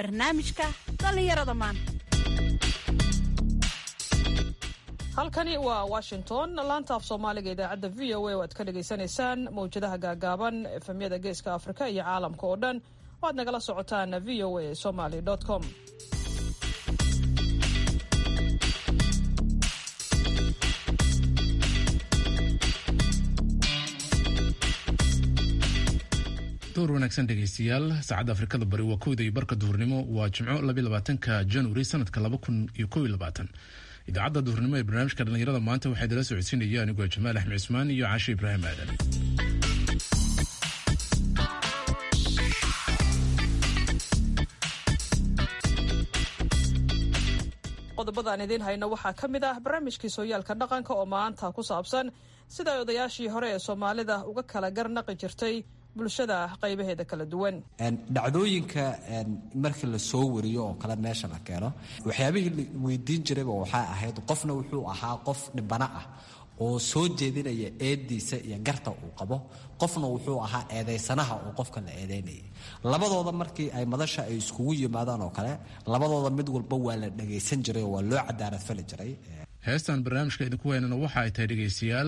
barnaamijka dhallinyarada maanta halkani waa washington laanta af soomaaliga idaacadda v o a oo aad ka dhagaysanaysaan mawjadaha gaagaaban efemyada geeska afrika iyo caalamka oo dhan oo aad nagala socotaan v o a somaly com door wanaagsan dhegaystayaal saacadda afrikada bari waa kowda iyo barka duhurnimo waa jimco labaatanka januari sanadka laba kun iyo kow iyo labaatan idaacadda duhurnimo ee barnaamijka dhallinyarada maanta waxaa idala socodsiinaya anigoo jamaal axmed cismaan iyo cashe ibraahim aadan qodobada aan idiin hayno waxaa ka mid ah barnaamijkii sooyaalka dhaqanka oo maanta ku saabsan sida ay odayaashii hore ee soomaalida uga kala garnaqi jirtay bulshada qaybaheeda kala duwan dhacdooyinka markii la soo wariyo oo kale meesha la keeno waxyaabihii la weydiin jirayba waxaa ahayd qofna wuxuu ahaa qof dhibana ah oo soo jeedinaya eediisa iyo garta uu qabo qofna wuxuu ahaa eedaysanaha oo qofka la eedaynayay labadooda markii ay madasha ay iskugu yimaadaan oo kale labadooda mid walba waa la dhagaysan jiray oo waa loo cadaalad fali jiray heestan barnaamijka idinku weynana waxa ay tahay dhegaystayaal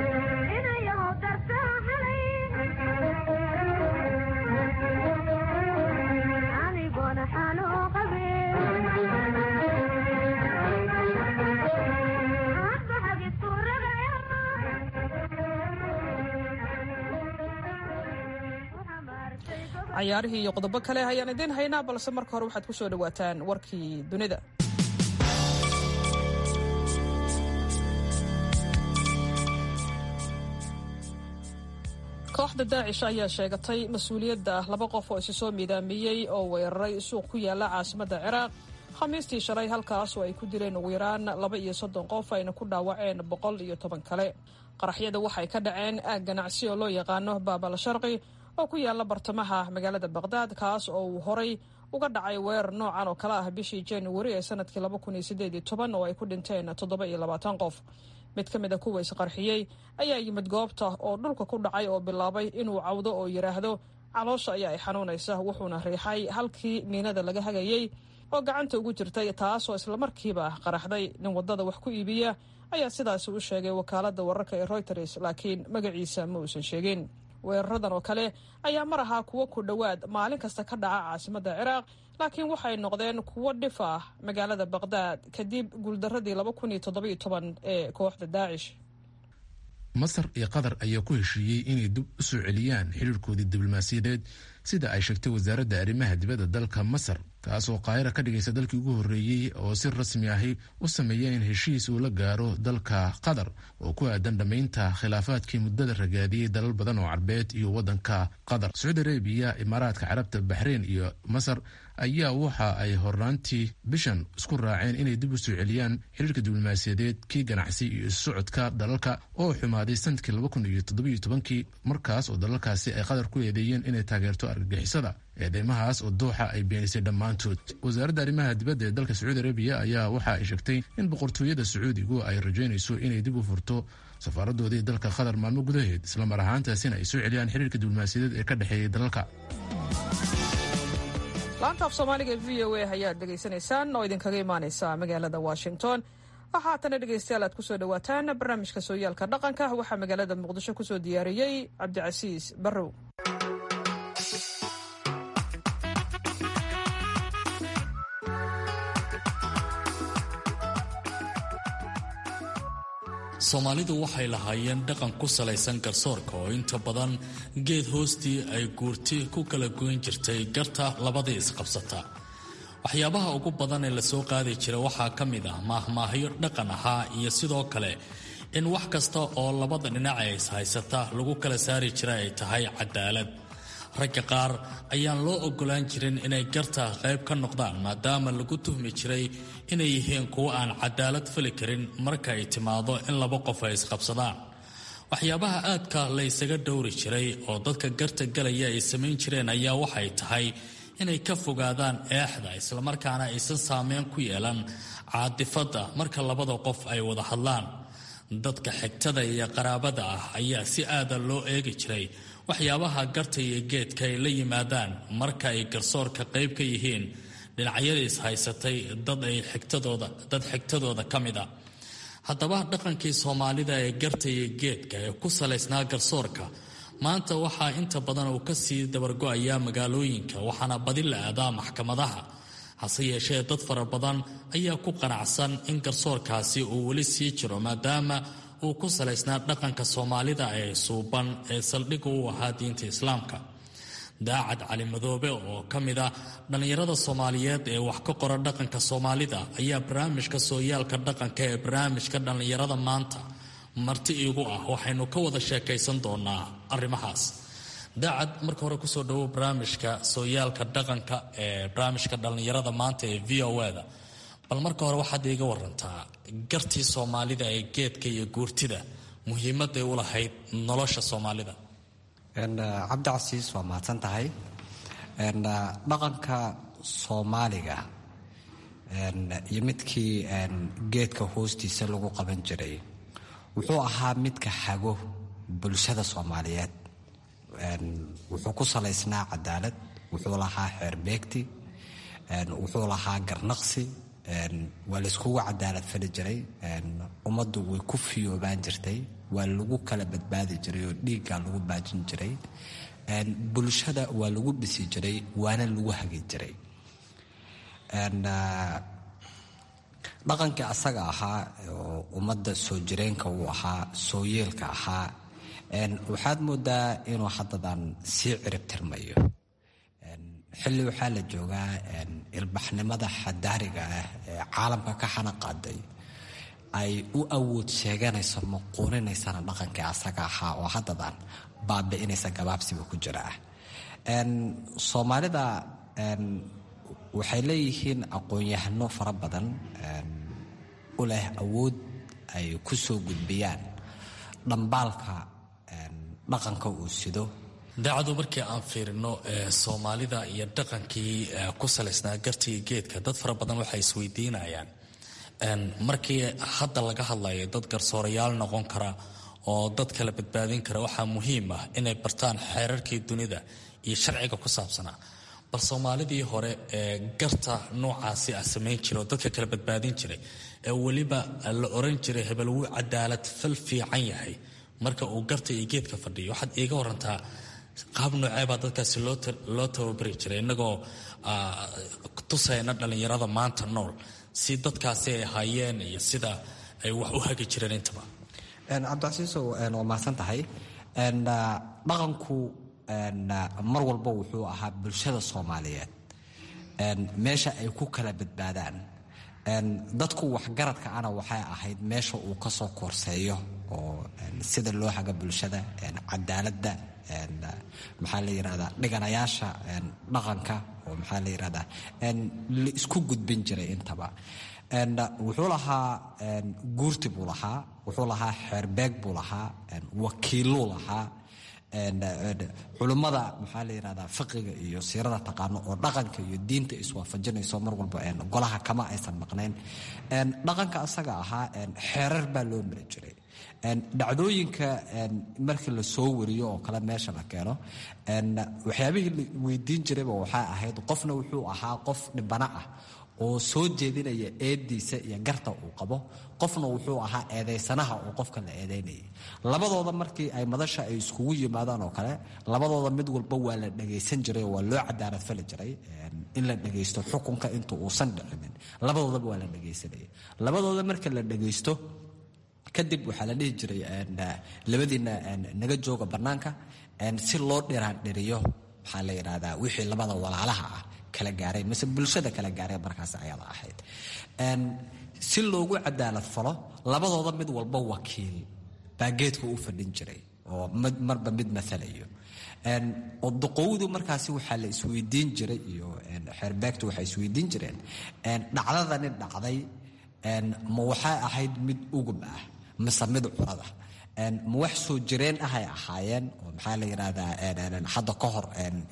cayaarihii iyo qodobo kale ayaan idiin haynaa balse marka hore waxaad ku soo dhawaataan warkii dunida kooxda daacish ayaa sheegatay mas-uuliyadda laba qof oo isi soo miidaamiyey oo weeraray suuq ku yaala caasimadda ciraaq khamiistii shalay halkaas oo ay ku dileen ugu yaraan laba iyo soddon qof ayna ku dhaawaceen boqol iyo toban kale qaraxyada waxay ka dhaceen aag ganacsi oo loo yaqaano baabal sharqi oo ku yaala bartamaha magaalada baqhdaad kaas oo uu horay uga dhacay weerar noocan oo kale ah bishii januari ee sanadkii laba kun iyo sideed iyo toban oo ay ku dhinteen toddoba iyo labaatan qof mid ka mid a kuwa isqarxiyey ayaa yimid goobta oo dhulka ku dhacay oo bilaabay inuu cawdo oo yidhaahdo caloosha ayaa ay xanuunaysa wuxuuna riixay halkii miinada laga hagayey oo gacanta ugu jirtay taasoo islamarkiiba qaraxday nin waddada wax ku iibiya ayaa sidaasi u sheegay wakaaladda wararka ee royters laakiin magaciisa ma uusan sheegin weeraradan oo kale ayaa mar ahaa kuwo ku dhowaad maalin kasta ka dhaca caasimadda ciraaq laakiin waxay noqdeen kuwo dhif ah magaalada baqhdaad kadib guuldaradii laba kun iyo toddobiyo toban ee kooxda daacish masar iyo qatar ayaa ku heshiiyey inay dib u soo celiyaan xiriirkoodii diblomaasiyadeed sida ay sheegtay wasaaradda arrimaha dibadda dalka masar taas oo qaahira ka dhigaysa dalkii ugu horreeyey oo si rasmi ahi u sameeya in heshiis uu la gaaro dalka qatar oo ku aadan dhammaynta khilaafaadkii muddada ragaadiyey dalal badan oo carbeed iyo waddanka qatar sacuudi arabiya imaaraadka carabta baxreyn iyo masar ayaa waxa ay hornaantii bishan isku raaceen inay dib u soo celiyaan xiriirka diblomaasiyadeed kii ganacsi iyo issocodka dalalka oo xumaaday sanadkii laba kun iyo toddobiyo tobankii markaas oo dalalkaasi ay qatar ku eedeeyeen inay taageerto argagixisada eedeymahaas oo dooxa ay beenisay dhammaantood wasaaradda arrimaha dibadda ee dalka sacuudi arabiya ayaa waxa ay sheegtay in boqortooyada sacuudigu ay rajaynayso inay dib u furto safaaradoodii dalka qatar maalmo gudaheed islamar ahaantaasina ay soo celiyaan xiriirka diblomaasiyadeed ee ka dhexeeyay dalalka laanta af soomaaliga e v o a ayaad dhegaysanaysaan oo idinkaga imaaneysa magaalada washington waxaa haatana dhegaystayaal aad kusoo dhawaataan barnaamijka sooyaalka dhaqanka waxaa magaalada muqdisho kusoo diyaariyey cabdicasiis barrow soomaalidu waxay lahaayeen dhaqan ku salaysan garsoorka oo inta badan geed hoostii ay guurti ku kala goyn jirtay garta labadii isqabsata waxyaabaha ugu badan ee lasoo qaadi jira waxaa ka mid ah maahmaahyo dhaqan ahaa iyo sidoo kale in wax kasta oo labada dhinac ee ishaysata lagu kala saari jira ay tahay cadaalad ragga qaar ayaan loo ogolaan jirin inay garta qayb ka noqdaan maadaama lagu tuhmi jiray inay yihiin kuwo aan cadaalad fali karin marka ay timaado in laba qof ay isqabsadaan waxyaabaha aadka la ysaga dhowri jiray oo dadka garta galaya ay samayn jireen ayaa waxay tahay inay ka fogaadaan eexda islamarkaana aysan saameyn ku yeelan caadifadda marka labada qof ay wada hadlaan dadka xigtada iyo qaraabada ah ayaa si aada loo eegi jiray waxyaabaha garta iyo geedka ay la yimaadaan marka ay garsoorka qayb ka yihiin dhinacyada ishaysatay dad ay xigtadooda dad xigtadooda ka mid a haddaba dhaqankii soomaalida ee garta iyo geedka ee ku salaysnaa garsoorka maanta waxaa inta badan uu kasii dabargo-ayaa magaalooyinka waxaana badi la aadaa maxkamadaha hase yeeshee dad fara badan ayaa ku qanacsan in garsoorkaasi uu weli sii jiro maadaama uu ku salaysnaa dhaqanka soomaalida ee suuban ee saldhigga u ahaa diinta islaamka daacad cali madoobe oo ka mid ah dhallinyarada soomaaliyeed ee wax ka qora dhaqanka soomaalida ayaa barnaamijka sooyaalka dhaqanka ee barnaamijka dhallinyarada maanta marti iigu ah waxaynu ka wada sheekaysan doonaa arrimahaas daacad marka hore kusoo dhawow barnaamijka sooyaalka dhaqanka ee barnaamijka dhallinyarada maanta ee v o da bal marka hore waxaad iiga warantaa gartii soomaalida ee geedka iyo guurtida muhiimaday u lahayd nolosha soomaalida cabdicasiis waa mahadsan tahay dhaqanka soomaaliga iyo midkii geedka hoostiisa lagu qaban jiray wuxuu ahaa midka xago bulshada soomaaliyeed wuxuu ku salaysnaa cadaalad wuxuu lahaa xeerbeegti wuxuu lahaa garnaqsi waa layskugu cadaalad fali jiray ummaddu way ku fiyoobaan jirtay waa lagu kala badbaadi jiray oo dhiiggaa lagu baajin jiray bulshada waa lagu dhisi jiray waana lagu hagi jiray dhaqankii asaga ahaa oo ummadda soo jireenka uu ahaa soo yeelka ahaa waxaad moodaa inuu haddadan sii cirib tirmayo xilli waxaa la joogaa ilbaxnimada xadaariga ah ee caalamka ka xana qaaday ay u awood sheeganayso maquuninaysana dhaqankii asaga ahaa oo haddadan baabi'inaysa gabaabsiba ku jira ah soomaalida waxay leeyihiin aqoon-yahano fara badan u leh awood ay ku soo gudbiyaan dhambaalka dhaqanka uu sido daacadu markii aan fiirino soomaalida iyo dhaqankii ku salaysnaa gartiga geedka dad fara badan waxay isweydiinayaan markii hadda laga hadlayo dad garsoorayaal noqon kara oo dad kala badbaadin kara waxaa muhiim ah inay bartaan xeerarkii dunida iyo sharciga ku saabsanaa bal soomaalidii hore ee garta noocaasi ah samayn jiray oo dadka kala badbaadin jiray ee weliba la oran jiray hebel wuu cadaalad fal fiican yahay marka uu garta iyo geedka fadhiyo waxaad iiga warantaa qaab nooceebaa dadkaasi loo tababari jiray innagoo tusayna dhallinyarada maanta nool si dadkaasi ay ahaayeen iyo sida ay wax u hagi jireen intaba cabdicasiisow waa mahadsan tahay dhaqanku mar walba wuxuu ahaa bulshada soomaaliyeed meesha ay ku kala badbaadaan dadku waxgaradka ana waxay ahayd meesha uu ka soo koorseeyo oo sida loo haga bulshada cadaaladda maxaa la yirahdaa dhiganayaasha dhaqanka oo maxaa la yirahdaa la isku gudbin jiray intaba wuxuu lahaa guurti buu lahaa wuxuu lahaa xeerbeeg buu lahaa wakiiluu lahaa culummada maxaa la yirahdaa fiqiga iyo siirada taqaano oo dhaqanka iyo diinta iswaafajinayso mar walba golaha kama aysan maqnayn dhaqanka asaga ahaa xeerar baa loo mari jiray dhacdooyinka markii la soo wariyo oo kale meesha la keeno waxyaabihii la weydiin jirayba waxaa ahayd qofna wuxuu ahaa qof dhibana ah oo soo jeedinaya eediisa iyo garta uu qabo qofna wuxuu ahaa eedaysanaha oo qofka la eedaynayay labadooda markii ay madasha ay iskugu yimaadaan oo kale labadooda mid walba waa la dhagaysan jiray oo waa loo cadaalad fali jiray in la dhagaysto xukunka inta uusan dhicinin labadoodaba waa la dhagaysanaya labadooda marka la dhagaysto kadib waxaa la dhihi jiray labadiina naga jooga bannaanka si loo dhiraandhiriyo maxaa la yidhahdaa wixii labada walaalaha ah kala gaaray mise bulshada kala gaaray markaas ayada ahayd si loogu cadaalad falo labadooda mid walba wakiil baa geedka u fadhin jiray oo marba mid maalayo odoqowdu markaasi waxaa la isweydiin jiray iyo xeerbeegtu waxay isweydiin jireen dhacdadani dhacday ma waxay ahayd mid ugub ah mise mid curada ma wax soo jireen ahay ahaayeen oo maxaa la yidhahdaa hadda ka hor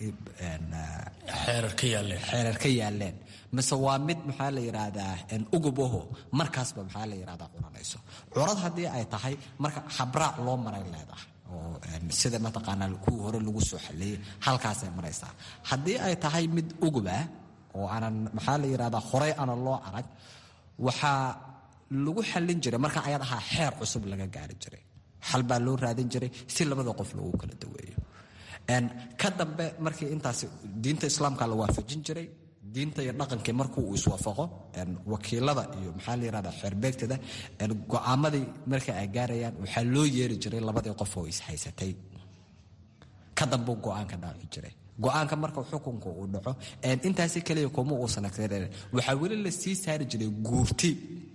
xeerar ka yaaleen xeerar ka yaaleen mise waa mid maxaa la yidhaahdaa ugub aho markaasba maxaa la yidhahdaa curanayso curad haddii ay tahay marka habraac loo maray leedahay oo sida mataqaanaa kuwii hore lagu soo xaliyey halkaasay maraysaa haddii ay tahay mid ugub ah oo aanan maxaa la yidhahdaa horey aanan loo arag waxaa lagu xallin jiray marka ayad ahaa xeer cusub laga gaari jiray xal baa loo raadin jiray si labada qof loogu kala daweeyo ka dambe markii intaas diinta islaamka la waafajin jiray diinta iyo dhaqankii markuu uu iswaafaqo wakiilada iyo maxaa la yirahdaa xeerbeegtada go'aamadii marka ay gaarayaan waxaa loo yeeri jiray labadii qof oo ishaysatay ka dambuu go'aanka dhaaci jiray go-aanka marka xukunka uu dhaco intaasi keliya kuma uusan agsanan waxaa weli la sii saari jiray guurti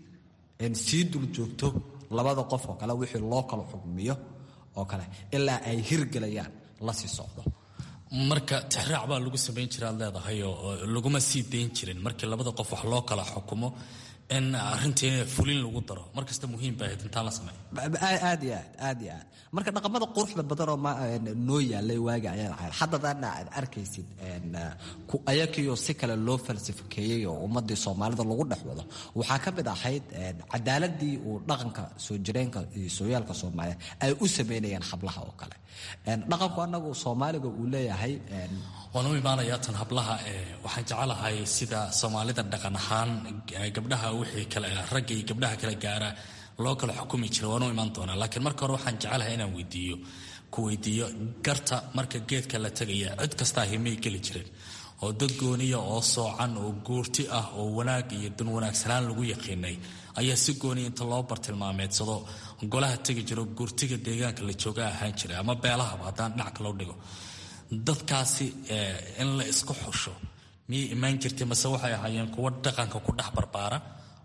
sii dul joogto labada qof oo kale wixii loo kala xukmiyo oo kale ilaa ay hirgelayaan la sii socdo marka tixraac baa lagu samayn jira ad leedahay oo laguma sii dayn jirin markii labada qof wax loo kala xukumo in arintii fulin lagu daro markasta muhiim ba ahayd intaan la sameeyo aad iyo aad aad iyo aad marka dhaqamada quruxda badan oo noo yaalay waagi ayaan ahayd haddadaana aad arkaysid ayakiioo si kale loo falsifikeeyey oo ummadii soomaalida lagu dhex wado waxaa ka mid ahayd cadaaladii uu dhaqanka soo jireenka iyo sooyaalka soomaaliya ay u sameynayeen hablaha oo kale dhaqanku anagu soomaaliga uu leeyahay waan u imaanayaa tan hablaha waxaan jecelahay sida soomaalida dhaqan ahaan gabdhaha wixii kale ragga iyo gabdhaha kale gaara loo kala xukumi jira waan u imaan doonaa laakiin marka hore waxaan jecelahay inaan weydiiyo ku weydiiyo garta marka geedka la tegaya cid kastaa himay geli jireen oo dad gooniya oo soocan oo guurti ah oo wanaag iyo dan wanaagsanaan lagu yaqiinay ayaa si gooniya inta loo bartilmaameedsado golaha tegi jiro guurtiga deegaanka la jooga ahaan jiray ama beelahaba haddaan dhinac loo dhigo dadkaasi in la isku xusho miyay imaan jirtay mase waxay ahaayeen kuwo dhaqanka ku dhex barbaara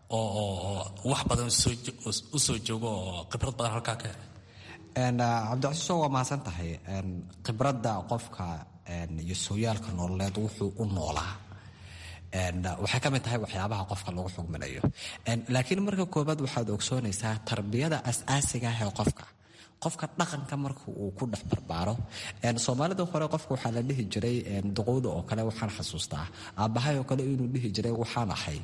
oo wax badan u soo joogo oo khibrad badan halkaa ka helay cabdicasiiso waa mahadsan tahay khibradda qofka iyo sooyaalka nololeed wuxuu u noolaa waxay ka mid tahay waxyaabaha qofka lagu xugminayo laakiin marka koobaad waxaad ogsoonaysaa tarbiyada as-aasiga ah ee qofka qofka dhaqanka marka uu ku dhex barbaaro soomaalida hore qofka waxaa la dhihi jiray duqowda oo kale waxaan xasuustaa aabbahay oo kale inuu dhihi jiray waxaan ahay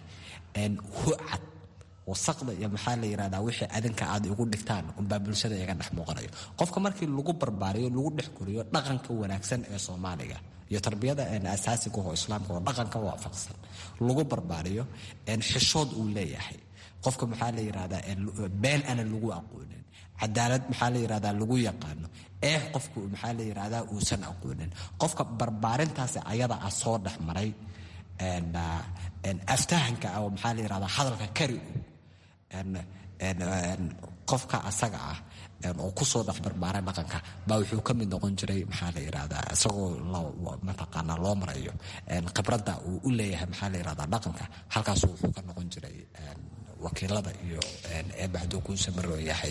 hucad wasaqda iyo maxaa la yirahdaa wixii adinka aad igu dhigtaan unbaa bulshada iga dhex muuqanayo qofka markii lagu barbaariyo lagu dhex koriyo dhaqanka wanaagsan ee soomaaliga iyo tarbiyada asaasiga oo islaamka oo dhaqanka waafaqsan lagu barbaariyo xishood uu leeyahay qofka maxaa la yirahdaa been ana lagu aqoonin cadaalad maxaa la yirahdaa lagu yaqaano eex qofku maxaa la yirahdaa uusan aqoonin qofka barbaarintaasi ayada ah soo dhex maray aftahanka ah oo maxaa la yirahdaa hadalka kari qofka asaga ah oo kusoo dhex barbaaray dhaqanka baa wuxuu ka mid noqon jiray maxaa la yirahdaa isagoo mataqaanaa loo marayo khibradda uu u leeyahay maxaa la yirahdaa dhaqanka halkaasu wuxuu ka noqon jiray wakiilada iyo eebahaduu kuu samaroo yahay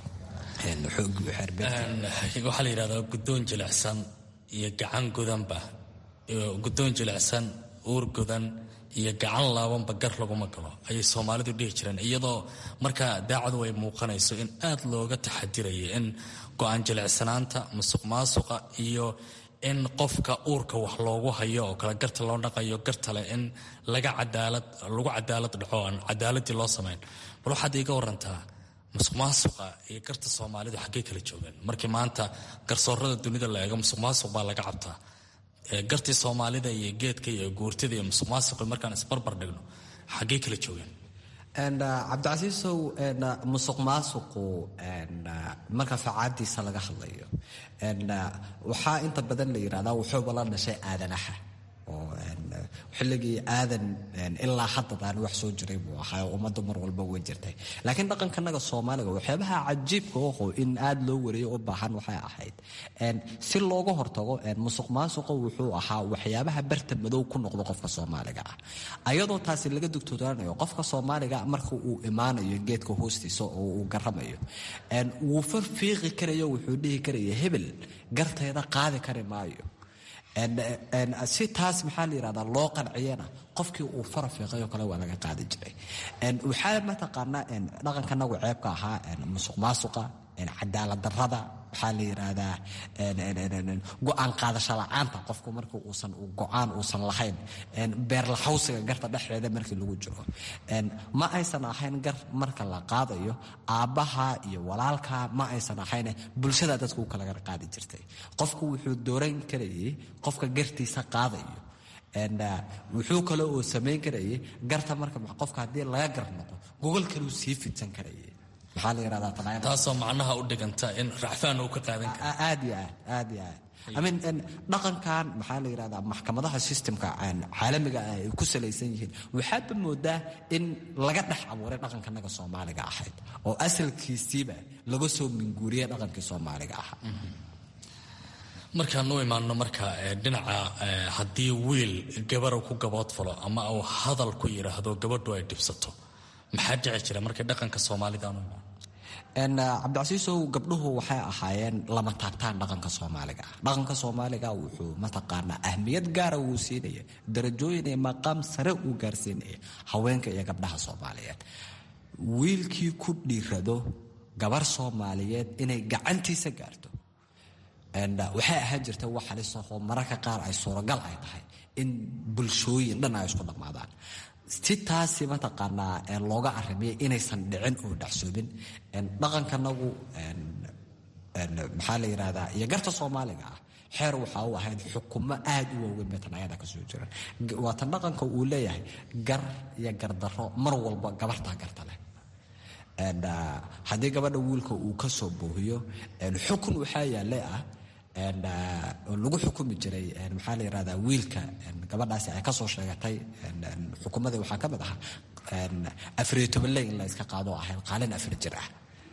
waxaa la yidhahdaa guddoon jilicsan iyo gacan godanba guddoon jilicsan uur godan iyo gacan laabanba gar laguma galo ayay soomaalidu dhihi jireen iyadoo markaa daacadu ay muuqanayso in aad looga taxadiraya in go-aan jilicsanaanta musuq maasuqa iyo in qofka uurka wax loogu hayo oo kale garta loo dhaqayo gartale in laga cadaalad lagu cadaalad dhaco aan cadaaladii loo samayn bal waxaad iiga warantaa musuq maasuqa iyo garta soomaalidu xaggey kala joogeen markii maanta garsoorada dunida la eego musuq maasuq baa laga cabtaa gartii soomaalida iyo geedka iyo guurtida iyo musuq maasuqi markaan isbarbar dhigno xaggey kala joogeen cabdicasiisow musuq maasuqu marka facaadiisa laga hadlayo waxaa inta badan la yirahdaa wuxuuba la dhashay aadanaha oo xilligii aadan ilaa haddadaan wax soo jiray buu ahaa ummadda mar walba way jirtay laakiin dhaqankanaga soomaaliga waxyaabaha cajiibka oho in aad loo wariyo u baahan waxay ahayd si looga hortago musuq maasuqa wuxuu ahaa waxyaabaha barta madow ku noqdo qofka soomaaliga ah ayadoo taasi laga dugtoonaanayo qofka soomaaliga marka uu imaanayo geedka hoostiisa oo uu garamayo wuu farfiiqi karayo wuxuu dhihi karaya hebel garteeda qaadi kari maayo si taas maxaa la yirahdaa loo qanciyana qofkii uu fara fiiqay oo kale waa laga qaadi jiray waxaa mataqaanaa dhaqankanagu ceebka ahaa musuq maasuqa cadaalad darada waxaa la yiraahdaa go-aan qaadasho la-aanta qofku marka uusan go-aan uusan lahayn beerlaxawsiga garta dhexdeeda markii lagu jiro ma aysan ahayn gar marka la qaadayo aabbaha iyo walaalka ma aysan ahayn bulshada dadku kalaga qaadi jirtay qofku wuxuu dooran karayay qofka gartiisa qaadayo wuxuu kale oo samayn karayay garta marka qofka haddii laga gar noqo gogol kaleu sii fidsan karayay maxaa la yidhahdaa tanaayada taasoo macnaha u dhiganta in racfaan uu ka qaadan karo aad iyo aad aad iyo aad I mean, dhaqankan maxaa la yidhahdaa maxkamadaha systemka caalamiga ah ay ku salaysan yihiin waxaadba moodaa in laga dhex abuuray dhaqankanaga soomaaliga ahayd oo asalkiisiiba laga soo minguuriyay dhaqankii soomaaliga ahaa markaan u imaano marka dhinaca haddii wiil gabaru ku gaboodfalo ama uu hadal ku yidhaahdo gabadhu ay dhibsato maxaa dhici jira markay dhaqanka soomaalida aanu imaano cabdicasiisow gabdhuhu waxay ahaayeen lama taabtaan dhaqanka soomaaliga ah dhaqanka soomaaliga wuxuu mataqaanaa ahmiyad gaara wuu siinaya darajooyin iyo maqaam sare uu gaarsiinaya haweenka iyo gabdhaha soomaaliyeed wiilkii ku dhiirado gabar soomaaliyeed inay gacantiisa gaarto waxay ahaan jirta wax halisahoo mararka qaar ay suuragal ay tahay in bulshooyin dhan ay isku dhammaadaan si taasi mataqaanaa looga arimiyay inaysan dhicin oo dhacsoobin dhaqankanagu maxaa la yidhahdaa iyo garta soomaaliga ah xeer waxaa u ahayd xukumo aad u waaweyn bay tanayada kasoo jiraan waatan dhaqanka uu leeyahay gar iyo gardaro mar walba gabartaa garta leh haddii gabadha wiilka uu ka soo boohiyo xukun waxaa yaale ah oo lagu xukumi jiray maxaa la yirahdaa wiilka gabadhaasi ay kasoo sheegatay xukumadii waxaa ka mid ahaa afariyo tobanle in la iska qaado ahayd qaalin afar jir ah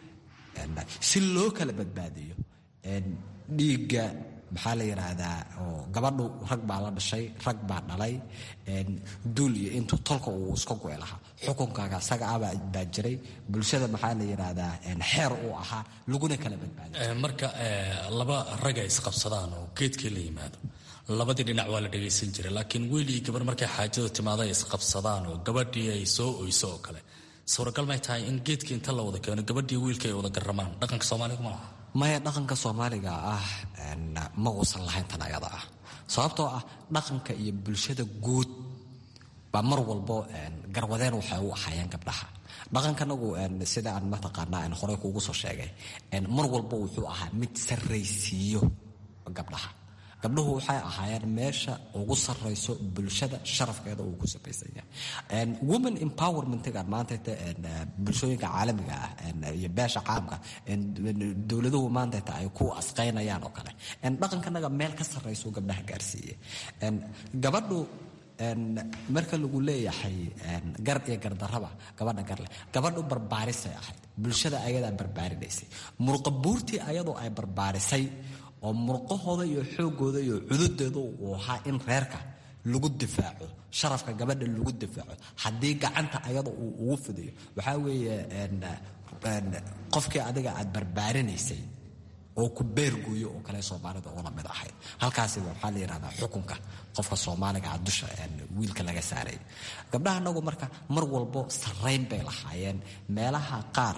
si loo kala badbaadiyo dhiigga maxaa la yidhaahdaa oo gabadhu rag baa la dhashay rag baa dhalay duul iyo intuu tolka uu iska goy lahaa xukunkaaga isaga abaa baa jiray bulshada maxaa la yidhaahdaa xeer uu ahaa laguna kala badbaadiyo marka laba rag ay isqabsadaan oo geedkii la yimaado labadii dhinac waa la dhagaysan jiray laakiin wiil iyo gabar markay xaajadu timaado ay isqabsadaan oo gabadhii ay soo oyso oo kale suuragal may tahay in geedkii inta la wada keeno gabadhii wiilka ay wada garamaan dhaqanka soomaaliga ma laha maya dhaqanka soomaaliga ah ma uusan lahayn tan ayada ah sababtoo ah dhaqanka iyo bulshada guud baa mar walbo garwadeen waxay u ahaayeen gabdhaha dhaqankanagu sida aan mataqaanaa horey kuugu soo sheegay mar walbo wuxuu ahaa mid sarraysiiyo gabdhaha gabdhuhu waxay ahaayeen meesha ugu sarrayso bulshada sharafkeeda uu ku sabaysan yahay women empowermentgan maanta bulshooyinka caalamiga ah iyo beesha caamka dowladuhu maantata ay ku asqaynayaan oo kale dhaqankanaga meel ka sarrayso gabdhaha gaarsiiye gabadhu marka lagu leeyahay gar iyo gardarraba gabadha garleh gabadhu barbaarisay ahayd bulshada ayadaa barbaarinaysay murqabuurtii ayadoo ay barbaarisay oo murqahooda iyo xoogooda iyo cududeeda uu ahaa in reerka lagu difaaco sharafka gabadha lagu difaaco haddii gacanta ayada uu ugu fidayo waxaa weeye qofkii adiga aad barbaarinaysay oo ku beerguuyo oo kale soomaalida ula mid ahayd halkaasi waxaa la yidhahdaa xukunka qofka soomaaliga ah dusha wiilka laga saaray gabdhaha anagu marka mar walbo sarrayn bay lahaayeen meelaha qaar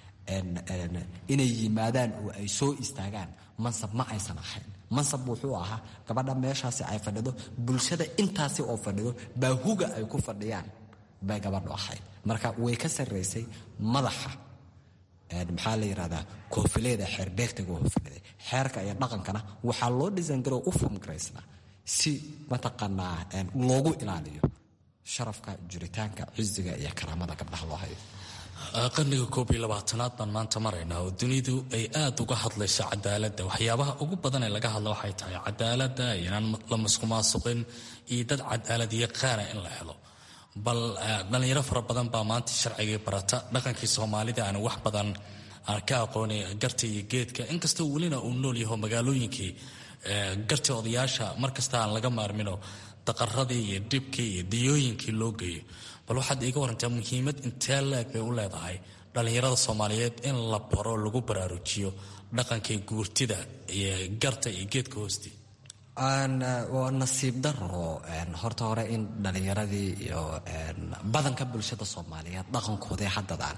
inay yimaadaan oo ay soo istaagaan mansab ma aysan ahayn mansab wuxuu ahaa gabadha meeshaasi ay fadhido bulshada intaasi oo fadhido baa huga ay ku fadhiyaan bay gabadhu ahayd marka way ka sarraysay madaxa maxaa la yidhahdaa koofileeda xeerbeegtaga hofinaday xeerka iyo dhaqankana waxaa loo dhisangaroo u fomgaraysnaa si mataqaanaa loogu ilaaliyo sharafka jiritaanka ciziga iyo karaamada gabdhaha loo hayo qarniga koob iyo labaatanaad baan maanta maraynaa oo dunidu ay aad uga hadlayso cadaaladda waxyaabaha ugu badan ee laga hadla waxay tahay cadaaladda inaan la maskumaasuqin iyo dad cadaalad yaqaana in la helo bal dhallinyaro fara badan baa maanta sharcigii barata dhaqankii soomaalida aan wax badan aan ka aqoonay garta iyo geedka inkastoo welina uu nool yaho magaalooyinkii garta odayaasha markasta aan laga maarmino daqaradii iyo dhibkii iyo diyooyinkii loo geeyo bal waxaad iiga warantaa muhiimad intee leeg bay u leedahay dhallinyarada soomaaliyeed in la baro lagu baraarujiyo dhaqankii guurtida iyo garta iyo geedka hoostii waa nasiib daro horta hore in dhallinyaradii iyo badanka bulshada soomaaliyeed dhaqankoodii haddadaan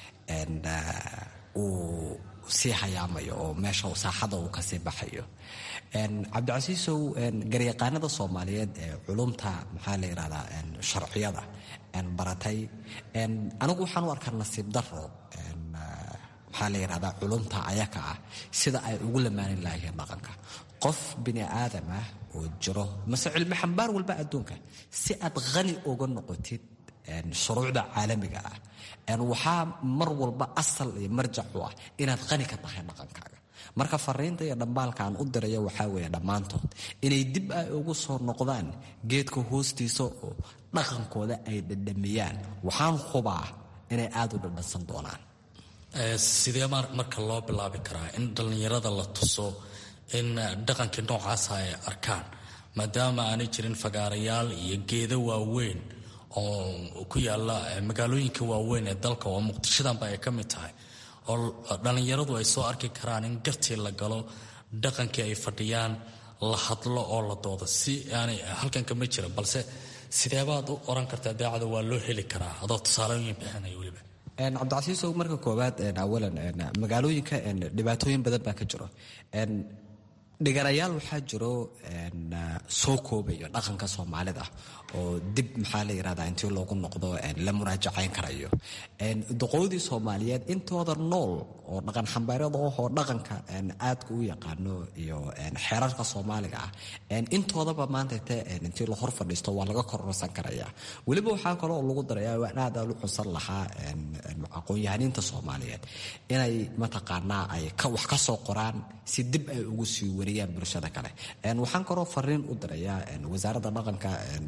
uu sii hayaamayo oo meesha saaxada uu kasii baxayo cabdicasiisow garyaqaanada soomaaliyeed ee culumta maxaa la yidhahdaa sharciyada baratay anigu waxaan u arkaa nasiib daro maxaa la yidhahdaa culumta ayaka ah sida ay ugu lamaanin lahaayeen dhaqanka qof bini aadam ah oo jiro mase cilmi xambaar walba adduunka si aad khani uga noqotid shuruucda caalamiga ah waxaa mar walba asal iyo marjac u ah inaad qani ka tahay dhaqankaaga marka fariinta iyo dhambaalka aan u diraya waxaa weeye dhammaantood inay dib ay ugu soo noqdaan geedka hoostiisa oo dhaqankooda ay dhadhamiyaan waxaan hubaa inay aada u dhadhansan doonaan sidee marka loo bilaabi karaa in dhallinyarada la tuso in dhaqankii noocaasa ay arkaan maadaama aanay jirin fagaarayaal iyo geedo waaweyn oo ku yaala magaalooyinka waaweyn ee dalka oo muqdishadanba ay ka mid tahay oo dhallinyaradu ay soo arki karaan in gartii la galo dhaqankii ay fadhiyaan la hadlo oo la doodo si aanay halkan kama jira balse sideebaad u oran kartaa daacada waa loo heli karaa adoo tusaalooyin bixinaya weliba cabdicasiisow marka koowaad awalan magaalooyinka dhibaatooyin badan baa ka jiro dhiganayaal waxaa jiro soo koobayo dhaqanka soomaalida oo dib maxaa la yirahdaa intii loogu noqdo la muraajacayn karayo doqoodii soomaaliyeed intooda nool oo dhaqan xambaarada ahoo dhaqanka aadka u yaqaano iyo xeerarka soomaaliga ah intoodaba maantayte intii la hor fadhiisto waa laga kororsan karaya weliba waxaa kale oo lagu daraya waan aad aan u cunsan lahaa aqoon-yahaniinta soomaaliyeed inay mataqaanaa ay wax ka soo qoraan si dib ay ugu sii wariyaan bulshada kale waxaan kaloo fariin u dirayaa wasaaradda dhaqanka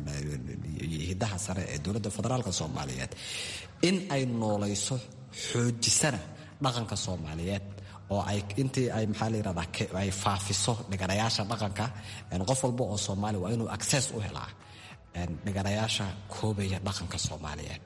hidaha sare ee dowladda federaalk soomaaliyeed in ay noolayso xoojisana dhaqanka soomaaliyeed oo ay intii ay maxaa la yirahdaa ay faafiso dhiganayaasha dhaqanka qof walba oo soomaali waa inuu access u helaa dhiganayaasha koobaya dhaqanka soomaaliyeed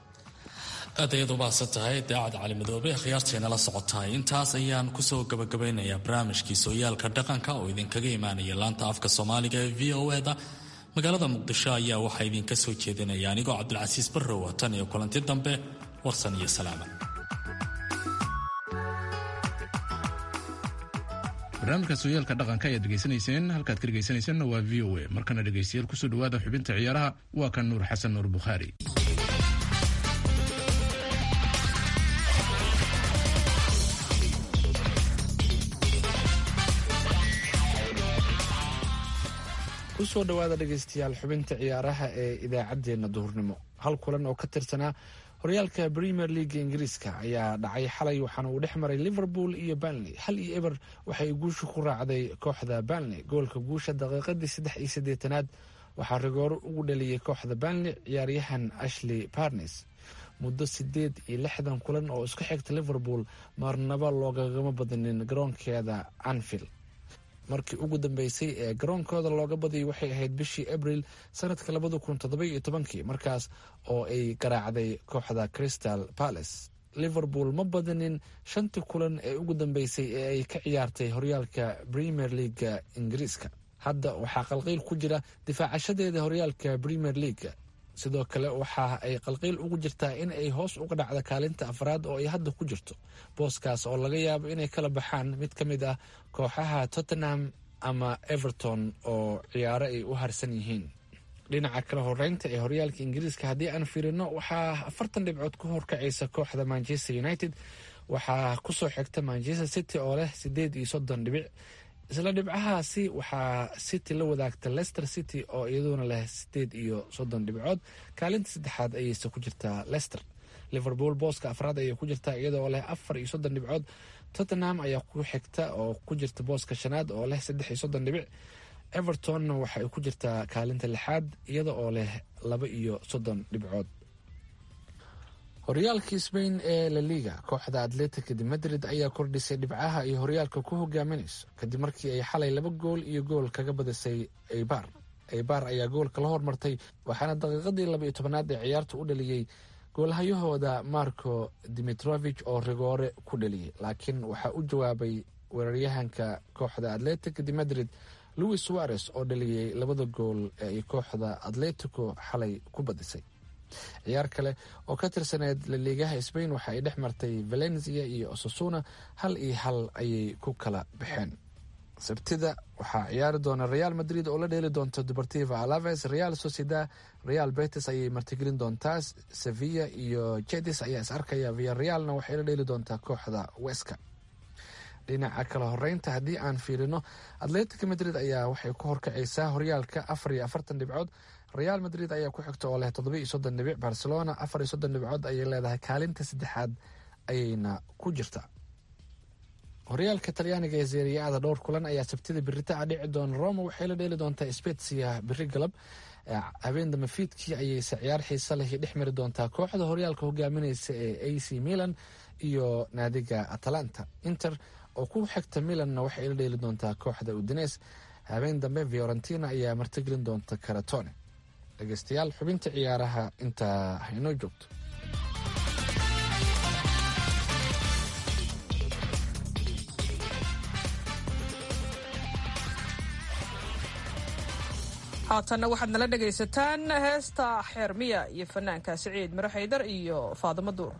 aad ayaad u mahadsan tahay daacad cali madoobe khiyaarteena la socotahay intaas ayaan kusoo gabagabeynayaa barnaamijkii sooyaalka dhaqanka oo idinkaga imaanaya laanta afka soomaaliga ee v o eda magaalada muqdisho ayaa waxaa idinka soo jeedinaya anigoo cabdilcasiis barrow tan iyo kulanti dambe warsan iyo salaama barnaamijka sooyaalka dhaqanka ayaad dhegaysanayseen halkaad ka dhegaysanayseena waa v o a markana dhegaystayaal kusoo dhawaada xubinta ciyaaraha waa kan nuur xasan nuur bukhaari kusoo dhawaada dhegaystayaal xubinta ciyaaraha ee idaacaddeenna duhurnimo hal kulan oo ka tirsanaa horyaalka premier leaga ingiriiska ayaa dhacay xalay waxaana uu dhex maray liverpool iyo banley hal iyo eber waxay guusha ku raacday kooxda banley goolka guusha daqiiqadii saddex iyo siddeetanaad waxaa rigooro ugu dhaliyey kooxda banley ciyaaryahan ashley barnes muddo sideed iyo lixdan kulan oo isku xigta liverpool marnaba loogagama badanin garoonkeeda anfield markii ugu dambeysay ee garoonkooda looga badiyay waxay ahayd bishii abril sanadka labada kun todobaiyo tobankii markaas oo ay garaacday kooxda crystal palace liverpool ma badanin shantii kulan ee ugu dambeysay ee ay ka ciyaartay horyaalka premier leaga ingiriiska hadda waxaa qalqiil ku jira difaacashadeeda horyaalka premier leaga sidoo kale waxa ay qalqiil ugu jirtaa in ay hoos uga dhacda kaalinta afraad oo ay hadda ku jirto booskaas oo laga yaabo inay kala baxaan mid ka mid ah kooxaha tottenham ama everton oo ciyaaro ay u harsan yihiin dhinaca kale horeynta ee horyaalka ingiriiska haddii aan fiirino waxaa afartan dhibcood ku horkacaysa kooxda manchester united waxaa kusoo xigta manchester city oo leh sideed iyo soddon dhibic isla dhibcahaasi waxaa city la wadaagta lester city oo iyaduna leh sideed iyo soddon dhibcood kaalinta saddexaad ayeyse ku jirtaa lester liverpool booska afraad ayay ku jirtaa iyadoo leh afar iyo soddon dhibcood tottenham ayaa ku xigta oo ku jirta booska shanaad oo leh saddex iyo soddon dhibic evertonna waxa ay ku jirtaa kaalinta lixaad iyada oo leh laba iyo soddon dhibcood horyaalka sbain ee la liga kooxda atletica de madrid ayaa kordhisay dhibcaha ay horyaalka ku hogaaminayso kadib markii ay xalay laba gool iyo gool kaga badisay eibar eibar ayaa goolka la hormartay waxaana daqiiqadii laba iyo tobanaad ee ciyaarta u dhaliyey goolhayahooda marco dimitrovich oo rigoore ku dhaliyey laakiin waxaa u jawaabay weeraryahanka kooxda atletica de madrid louis suarez oo dhaliyey labada gool ee ay kooxda atletico xalay ku badisay ciyaar kale oo ka tirsaneed laliigaha sbain waxa ay dhex martay valencia iyo osasuna hal iyo hal ayay ku kala baxeen sabtida waxaa ciyaari doona real madrid oo la dheeli doonta deportiva alaves real sociedad real betis ayay martigelin doontaa sevilla iyo jedis ayaa is arkaya via realna waxay la dheeli doontaa kooxda weska dhinaca kala horeynta haddii aan fiirino atletica madrid ayaa waxay ku horkacaysaa horyaalka afar iyo afartan dhibcood real madrid ayaa ku xigta oo leh toddoba iyo soddon dhibic barcelona afar iyo soddon dhibcood ayay leedahay kaalinta saddexaad ayayna ku jirtaa horyaalka talyaaniga ee seeriyaada dhowr kulan ayaa sabtida biritaca dhici doona roma waxay la dheeli doontaa spetsia biri galab habeen dambe fiidkii ayayse ciyaar xiisa leh dhex mari doontaa kooxda horyaalka hogaamineysa ee a c milan iyo naadiga atalanta inter oo ku xigta milanna waxay la dheeli doontaa kooxda udines habeen dambe fiorentina ayaa martigelin doonta karatone dhegeystayaal xubinta ciyaaraha intaa haynoo joogto haatanna waxaad nala dhegaysataan heesta xeermiya iyo fanaanka siciid miro xaydar iyo faadimo duur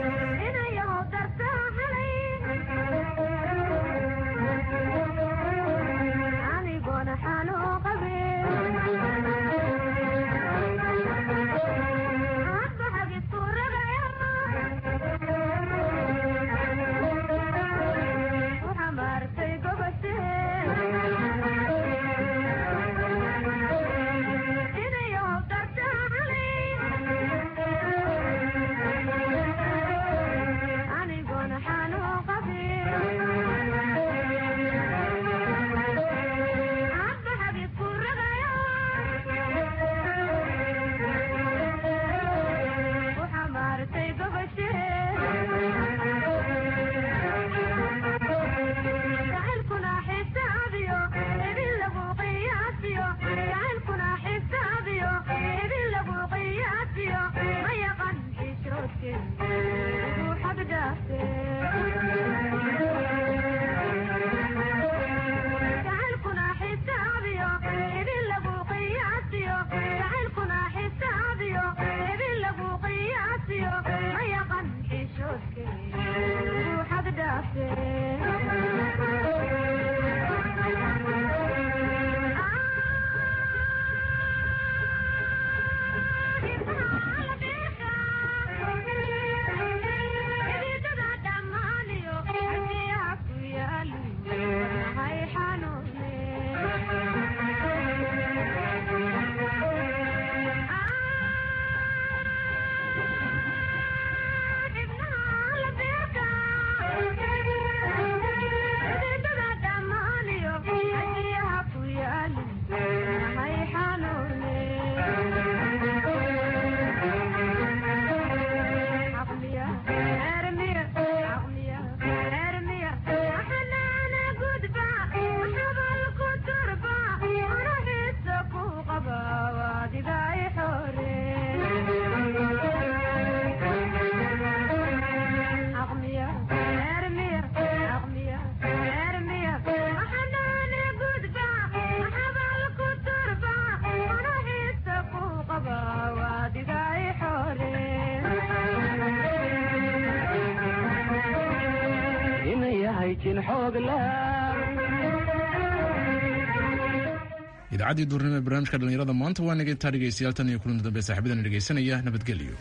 idaacadii duurnimo ee barnaamijka dhallinyarada maanta waa naga intaa dhegaystayaal tan iyo kulanta dambe saaxiibadana dhegaysanaya nabadgelyo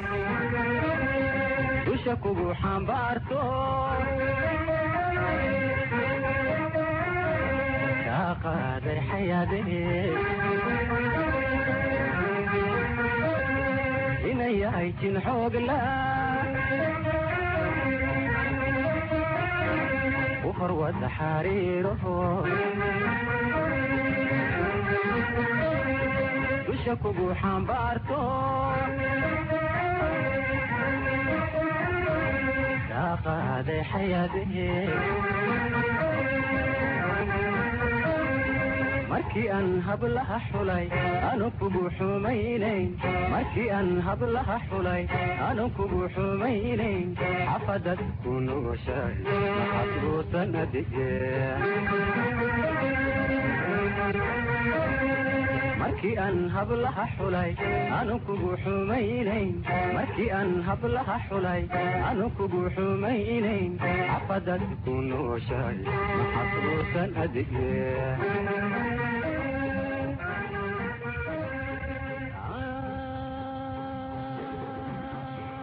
dusha kugu xambaarto kaa qaaday xayaadee inay yahay jin xoogla u horwada xariiraho dusha kugu xambaarto kaa qaaday xayaadee markii aan hablaha xulay anu kugu xumaynayn markii aan hablaha xulay anu kugu xumaynayn xafadad ku nugushay maxasbuusan adige markii aan hablaha xulay anu kugu xumaynayn markii aan hablaha xulay anu kugu xumaynayn xafadad ku nooshay maxasbuusan adige